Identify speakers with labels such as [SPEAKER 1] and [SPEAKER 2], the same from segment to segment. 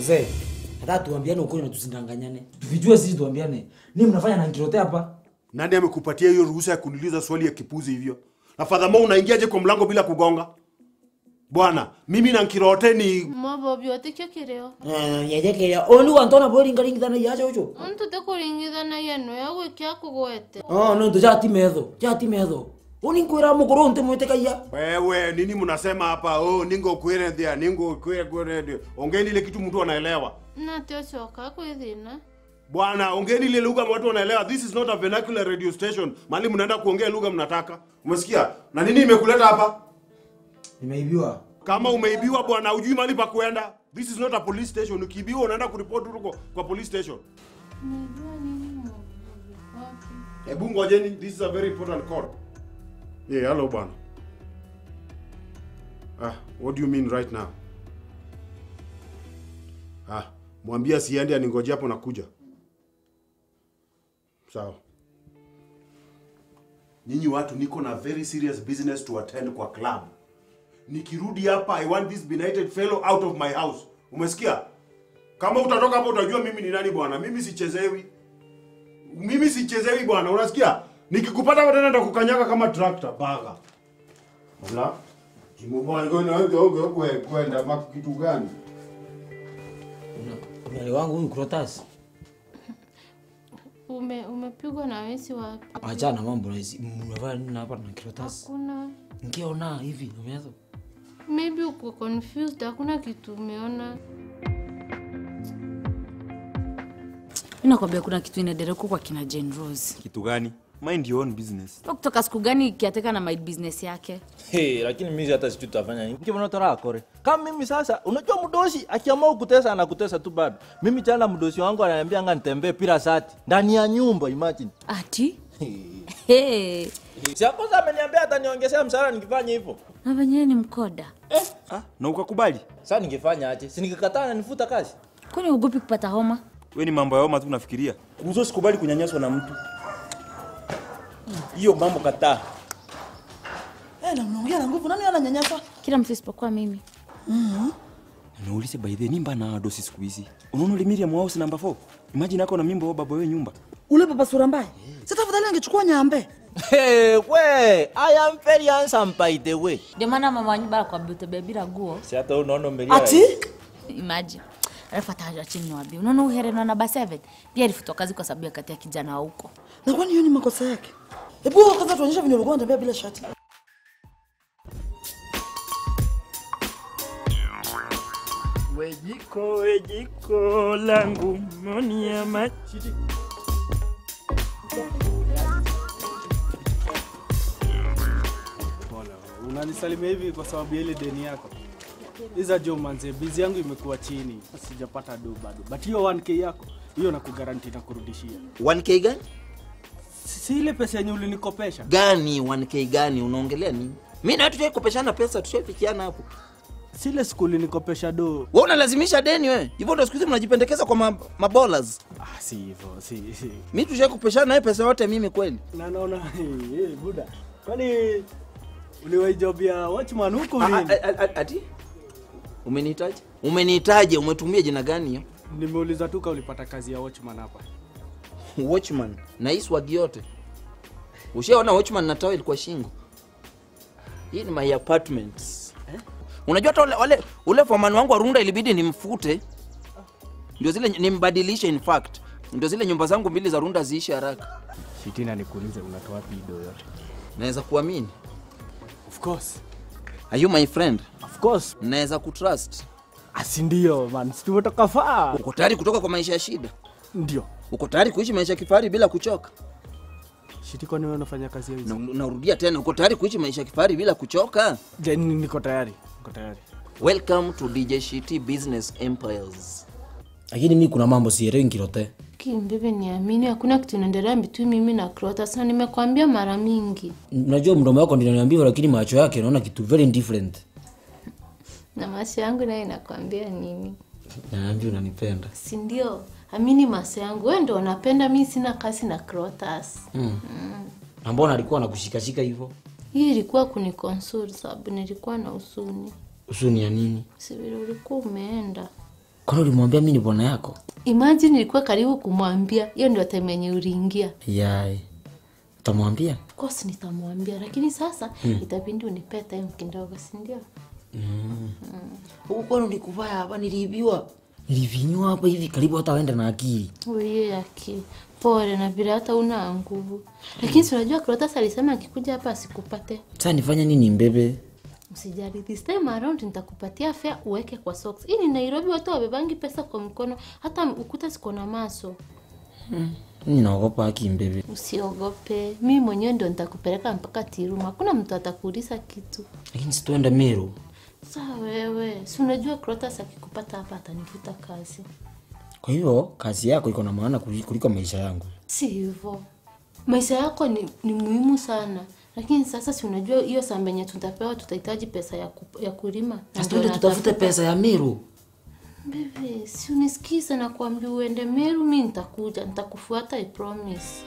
[SPEAKER 1] mzee hata tuambiane ukweli na tusindanganyane tuvijue sisi tuambiane ni mnafanya na nkirote hapa
[SPEAKER 2] nani amekupatia hiyo ruhusa ya kuniuliza swali ya kipuzi hivyo na fadhamo unaingiaje kwa mlango bila kugonga bwana mimi na nkirote ni
[SPEAKER 3] Mobo byote kyo kireo.
[SPEAKER 1] yethekeria oni wantona boringaringithana yacha ucho
[SPEAKER 3] Muntu tekuringithana yenu yawe kya kugwete.
[SPEAKER 1] oh no tuchati metho chati metho oni nkwira mukuru nte mwete kaya
[SPEAKER 2] wewe nini mnasema hapa oh, ningo kwere thia ningo kwere kwere thia ongeni ile kitu mtu anaelewa
[SPEAKER 3] Na tio choka kwithina.
[SPEAKER 2] bwana ongeni ile lugha watu wanaelewa this is not a vernacular radio station mali mnaenda kuongea lugha mnataka umesikia na nini imekuleta hapa
[SPEAKER 1] nimeibiwa
[SPEAKER 2] kama umeibiwa bwana ujui mali pa kuenda this is not a police station ukiibiwa unaenda kuripoti huko kwa police station
[SPEAKER 3] Unajua nini Mobo? Wapi?
[SPEAKER 2] hebu ngojeni this is a very important call yeah hello bwana ah what do you mean right now ah mwambie asiende aningoje hapo nakuja sawa nyinyi watu niko na very serious business to attend kwa club nikirudi hapa i want this benighted fellow out of my house umesikia kama utatoka hapo utajua mimi ni nani bwana mimi sichezewi mimi sichezewi bwana unasikia nikikupata hapa tena ndakukanyaga kama tractor baga Ola. kwenda maku kitu gani
[SPEAKER 1] mali wangu huyu krotas
[SPEAKER 3] Ume umepigwa na wesi wapi?
[SPEAKER 1] achana mambo na hizi mnafanya nini hapa na krotas
[SPEAKER 3] Hakuna.
[SPEAKER 1] nkiona hivi umeanza
[SPEAKER 3] Maybe uko confused, hakuna kitu umeona.
[SPEAKER 4] mi nakwambia kuna kitu inaendelea huko kwa kina Jane Rose.
[SPEAKER 5] kitu gani mind your own business
[SPEAKER 4] Kwa kutoka siku gani kiateka na my business yake
[SPEAKER 6] Hey, lakini mimi hata sijui tutafanya nini. Kibona tora kore. Kama mimi sasa, unajua mdosi akiamua kutesa anakutesa tu bado. Mimi jana mdosi wangu ananiambia anga nitembee pira sati ndani ya nyumba imagine.
[SPEAKER 4] ati hey.
[SPEAKER 6] Si kwanza ameniambia ataniongezea mshahara nikifanya hivyo.
[SPEAKER 4] na venyewe ni mkoda
[SPEAKER 5] ah, na ukakubali
[SPEAKER 6] Sasa ningefanya aje? Si ningekataa ananifuta kazi.
[SPEAKER 4] kwani ugopi kupata homa
[SPEAKER 5] we ni mambo ya homa tu unafikiria kuzo sikubali kunyanyaswa na mtu
[SPEAKER 6] Hiyo mambo kataa.
[SPEAKER 7] Eh, na mnaongea na nguvu, nani ananyanyasa?
[SPEAKER 4] kila mtu isipokuwa mimi
[SPEAKER 5] naulize by the nimba na dosi siku hizi unaona ule Miriam house number 4 imagine ako na mimba wa baba wewe nyumba
[SPEAKER 7] Ule baba sura mbaya. Sasa tafadhali angechukua nyambe.
[SPEAKER 6] Hey, we, I am very handsome by the way.
[SPEAKER 4] ndio maana mama wanyu bara kwa utembea bila guo
[SPEAKER 6] Si hata unaona umelia.
[SPEAKER 7] Ati?
[SPEAKER 4] imagine alafu ataja chini niwaambie unaona uherena namba 7 pia alifutwa kazi kwa sababu ya kati ya kijana wa huko
[SPEAKER 7] Na kwani hiyo ni makosa yake? Hebu kwanza tuonyeshe vile ulikuwa unatembea bila shati.
[SPEAKER 5] wejiko wejiko langu moni ya machi
[SPEAKER 8] unanisalimia hivi kwa sababu ya ile deni yako iza jo manze bizi yangu imekuwa chini sijapata do bado but hiyo 1k yako hiyo nakugaranti na kurudishia
[SPEAKER 9] 1k gani
[SPEAKER 8] si si ile pesa yenye ulinikopesha
[SPEAKER 9] gani 1k gani unaongelea nini mi na tuchaikopeshana pesa tushaifikiana hapo
[SPEAKER 8] sile siku ulinikopesha do
[SPEAKER 9] we unalazimisha deni we hivyo ndo siku hizi mnajipendekeza kwa ma- mabolas
[SPEAKER 8] ah, si hivyo si, si.
[SPEAKER 9] mi tushaikopeshana naye pesa yote mimi kweli
[SPEAKER 8] na naona hey, buda kwani uliwaijobia watchman huku
[SPEAKER 9] Ah,
[SPEAKER 8] nini
[SPEAKER 9] ah, ah, ati umenihitaji umenihitaji umetumia jina gani hiyo
[SPEAKER 8] nimeuliza tu ka ulipata kazi ya watchman hapa
[SPEAKER 9] watchman na hii swagi yote ushaona watchman na tawel kwa shingo hii ni my apartments eh? unajua hata wale, wale ule foman wangu wa runda ilibidi nimfute ndio zile nimbadilishe in fact ndio zile nyumba zangu mbili za runda ziishi haraka
[SPEAKER 8] shitina nikuulize unatoa wapi do yote
[SPEAKER 9] naweza kuamini
[SPEAKER 8] of course
[SPEAKER 9] are you my friend
[SPEAKER 8] of course
[SPEAKER 9] naweza kutrust
[SPEAKER 8] asi ndio man si tumetoka faa
[SPEAKER 9] uko tayari kutoka kwa maisha ya shida
[SPEAKER 8] ndio
[SPEAKER 9] uko tayari kuishi maisha ya kifahari bila kuchoka
[SPEAKER 8] shiti kwani wewe unafanya kazi ya hizi
[SPEAKER 9] Na- narudia tena uko tayari kuishi maisha ya kifahari bila kuchoka
[SPEAKER 8] Then niko tayari niko tayari
[SPEAKER 9] welcome to dj shiti business empires
[SPEAKER 1] lakini mi kuna mambo sielewi nkirote
[SPEAKER 3] Kimbibi niamini, hakuna kitu inaendelea between mimi na Clotas na nimekwambia mara mingi.
[SPEAKER 1] najua mdomo wako ndio niambia lakini macho yake naona kitu very different
[SPEAKER 3] Na macho yangu naye inakwambia nini?
[SPEAKER 1] naambia unanipenda
[SPEAKER 3] Si ndio? Amini macho yangu, wewe ndio unapenda, mimi sina kasi na Clotas.
[SPEAKER 1] mm. na mbona alikuwa nakushikashika hivyo
[SPEAKER 3] Hii ilikuwa kunikonsult sababu nilikuwa na usuni.
[SPEAKER 1] usuni ya nini
[SPEAKER 3] Si vile ulikuwa umeenda.
[SPEAKER 9] kwani ulimwambia mi ni bwana yako
[SPEAKER 3] Imagine nilikuwa karibu kumwambia, hiyo ndio time yenye uliingia.
[SPEAKER 9] yai utamwambia
[SPEAKER 3] Of course nitamwambia, lakini sasa itabidi unipee time kidogo, si ndio?
[SPEAKER 9] huku kwani ulikuvaya hapa niliibiwa nilivinywa hapa hivi karibu hata waenda na akili
[SPEAKER 3] Uye yake pole na vile hata una nguvu, lakini si unajua Clotas alisema akikuja hapa asikupate.
[SPEAKER 9] saa nifanya nini mbebe
[SPEAKER 3] Usijali, this time around nitakupatia fare uweke kwa socks. Hii ni Nairobi, watu wabebangi pesa kwa mkono, hata ukuta siko na maso.
[SPEAKER 9] mi naogopa aki mbebe
[SPEAKER 3] Usiogope, mimi mwenyewe ndo nitakupeleka mpaka Tiruma, hakuna mtu atakuuliza kitu.
[SPEAKER 9] lakini situenda meru
[SPEAKER 3] Saa wewe, si unajua Clotas akikupata hapa atanifuta kazi.
[SPEAKER 9] kwa hivyo kazi yako iko na maana kuli- kuliko maisha yangu
[SPEAKER 3] Si hivyo, maisha yako ni, ni muhimu sana, lakini sasa si unajua hiyo samba yenye tutapewa tutahitaji pesa ya, ku, ya kulima. Na
[SPEAKER 9] Sasa
[SPEAKER 3] ndio
[SPEAKER 9] tuende tutafute
[SPEAKER 3] natafuta.
[SPEAKER 9] pesa ya meru
[SPEAKER 3] Bebe, si unisikize na kuambia uende Meru, mi nitakuja, nitakufuata, I promise.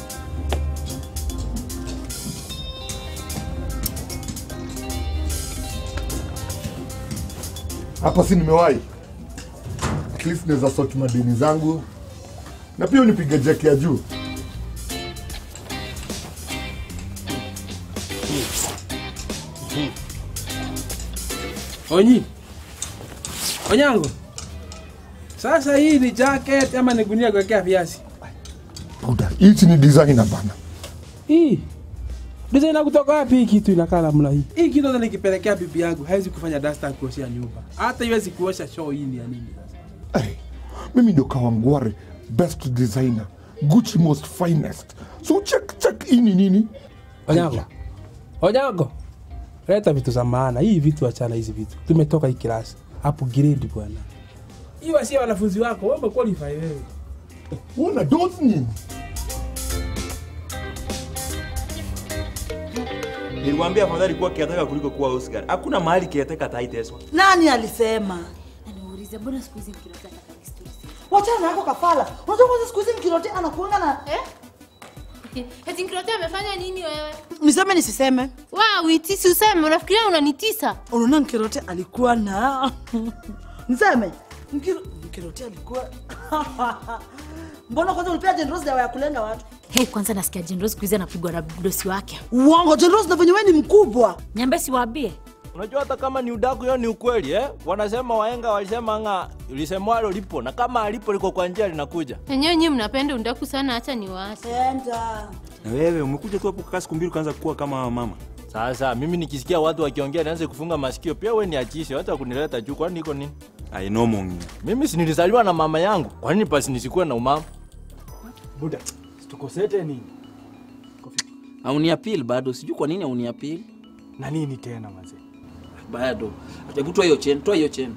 [SPEAKER 10] hapa si nimewahi at least naweza sort madeni zangu na pia unipiga jeki ya juu
[SPEAKER 11] Onyi. Onyango. Sasa hii ni jacket ama ni gunia kuwekea viazi?
[SPEAKER 10] buda hichi ni designer bana
[SPEAKER 11] Hii. Design kutoka wapi hii kitu inakaa namna hii? Hii kitu hata nikipelekea bibi yangu haiwezi kufanya dasta kuoshea nyumba. Hata iwezi kuosha show hii ni ya nini sasa?
[SPEAKER 10] hey, mimi ndo kawangware best designer gucci most finest so check check hii ni nini
[SPEAKER 11] Onyango. Onyango. Leta vitu za maana. Hii vitu achana hizi vitu. Tumetoka hii klasi. Upgrade bwana. Hii wasi wanafunzi wako, wewe umequalify wewe.
[SPEAKER 10] una dos nini
[SPEAKER 5] nilikwambia afadhali kuwa kiateka kuliko kuwa Oscar. Hakuna mahali kiateka ataiteswa.
[SPEAKER 7] Nani alisema?
[SPEAKER 4] Niulize, mbona siku hizi mkilota taka historia?
[SPEAKER 7] Wachana yako kafala. Unajua kwanza siku hizi mkirote anakuanga na
[SPEAKER 3] Eh? Eti Nkrote amefanya nini wewe?
[SPEAKER 7] niseme nisiseme.
[SPEAKER 3] Wa, uitisi useme, unafikiria unanitisa?
[SPEAKER 7] Unaona mkirote alikuwa na niseme Mkiro... mkirote alikuwa mbona kwanza ulipea Jane dawa ya kulenga watu?
[SPEAKER 4] Hey, kwanza nasikia Jendro siku hizi anapigwa na dosi wake.
[SPEAKER 7] Uongo, Jane Rose na venye wewe ni mkubwa.
[SPEAKER 4] Nyambe siwaambie.
[SPEAKER 6] Unajua hata kama ni udaku, hiyo ni ukweli eh? Wanasema wahenga walisema nga lisemwalo lipo, na kama alipo liko kwa njia linakuja.
[SPEAKER 3] Enyewe nyinyi mnapenda undaku sana, acha niwache.
[SPEAKER 7] Enda.
[SPEAKER 5] Na wewe umekuja tu hapo kukaa siku mbili ukaanza kuwa kama mama.
[SPEAKER 6] Sasa mimi nikisikia watu wakiongea nianze kufunga masikio, pia we niachishe, hata kunileta juu, kwani niko nini?
[SPEAKER 5] I know mongi.
[SPEAKER 6] Mimi si nilizaliwa na mama yangu, kwa nini basi nisikuwe na umama?
[SPEAKER 8] Buda, tukosete nini?
[SPEAKER 9] auniapil bado sijui kwa nini auniapil
[SPEAKER 8] Na nini tena mazee?
[SPEAKER 9] bado hebu toa hiyo cheni toa hiyo cheni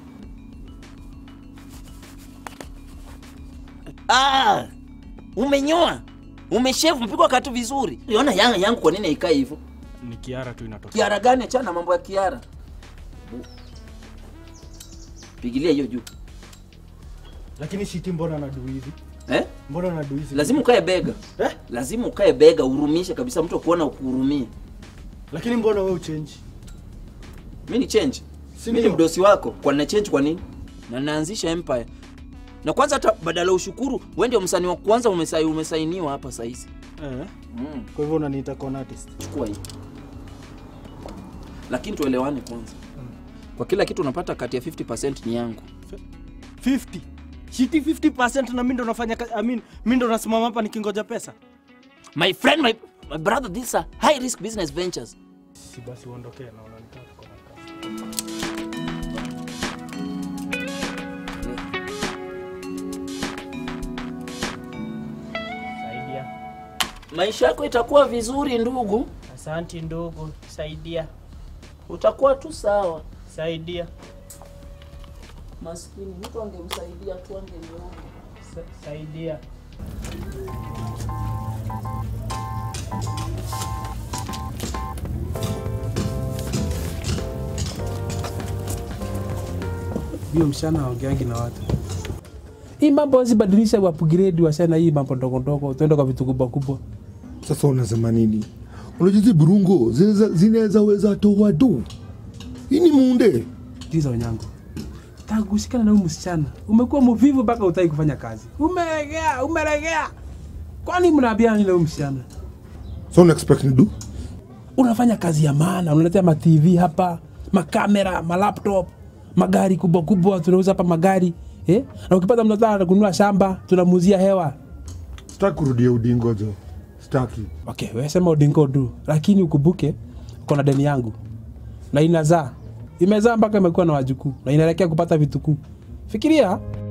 [SPEAKER 9] ah, umenyoa umeshevu mpigwa katu vizuri liona yanga yangu kwa nini haikai hivyo
[SPEAKER 8] Ni kiara tu inatoka.
[SPEAKER 9] kiara gani achana na mambo ya kiara pigilia hiyo juu
[SPEAKER 8] Lakini shiti mbona nadu hivi?
[SPEAKER 9] eh?
[SPEAKER 8] Mbona nadu hivi?
[SPEAKER 9] lazima ukae bega
[SPEAKER 8] Eh?
[SPEAKER 9] lazima ukae bega urumishe kabisa mtu akuona ukuhurumie
[SPEAKER 8] Lakini mbona wewe uchange?
[SPEAKER 9] mi ni change
[SPEAKER 8] Si
[SPEAKER 9] mi ni
[SPEAKER 8] ndio?
[SPEAKER 9] mdosi wako kwa na change kwa nini na naanzisha empire na kwanza hata badala ya ushukuru wewe ndio msanii wa kwanza umesai, umesainiwa hapa saizi
[SPEAKER 8] Eh.
[SPEAKER 9] mm.
[SPEAKER 8] Kwa hivyo unaniita con artist.
[SPEAKER 9] chukua hii lakini tuelewane kwanza kwa kila kitu unapata kati ya 50 ni yangu
[SPEAKER 8] 50. Shiti 50% na mimi ndo nafanya kazi. I mean, mimi ndo nasimama hapa nikingoja pesa.
[SPEAKER 9] my friend my, my brother these are high risk business ventures
[SPEAKER 8] Si basi uondokee na unanitaka tuko na kazi. Saidia.
[SPEAKER 9] maisha yako itakuwa vizuri ndugu
[SPEAKER 8] Asanti ndugu, saidia.
[SPEAKER 9] utakuwa tu sawa
[SPEAKER 8] Saidia.
[SPEAKER 9] maskini mtu angemsaidia tu angeliona
[SPEAKER 8] Sa- Saidia.
[SPEAKER 11] Hiyo msichana aongeangi na watu. Hii mambo wasibadilisha upgrade wasichana hii mambo ndogo ndogo, tuende kwa vitu kubwa kubwa.
[SPEAKER 10] sasa unasema nini unajua hizi burungo zinaweza- zinaweza weza toa du hii ni munde
[SPEAKER 11] Tiza Onyango. tangu kushikana na huyu msichana umekuwa mvivu mpaka utaki kufanya kazi. Umeregea, umeregea. Kwani mnaambiana nini na huyu msichana?
[SPEAKER 10] So una expect ni do?
[SPEAKER 11] Unafanya kazi ya maana, unaletea ma TV hapa, makamera, ma laptop, magari kubwa kubwa, tunauza hapa magari eh? Na ukipata mtu anataka kununua shamba, tunamuuzia hewa.
[SPEAKER 10] Sitaki kurudia udingo jo. Sitaki.
[SPEAKER 11] Okay, wewe sema udingo du, lakini ukumbuke uko na deni yangu na inazaa, imezaa mpaka imekuwa na wajukuu na inaelekea kupata vitukuu. Fikiria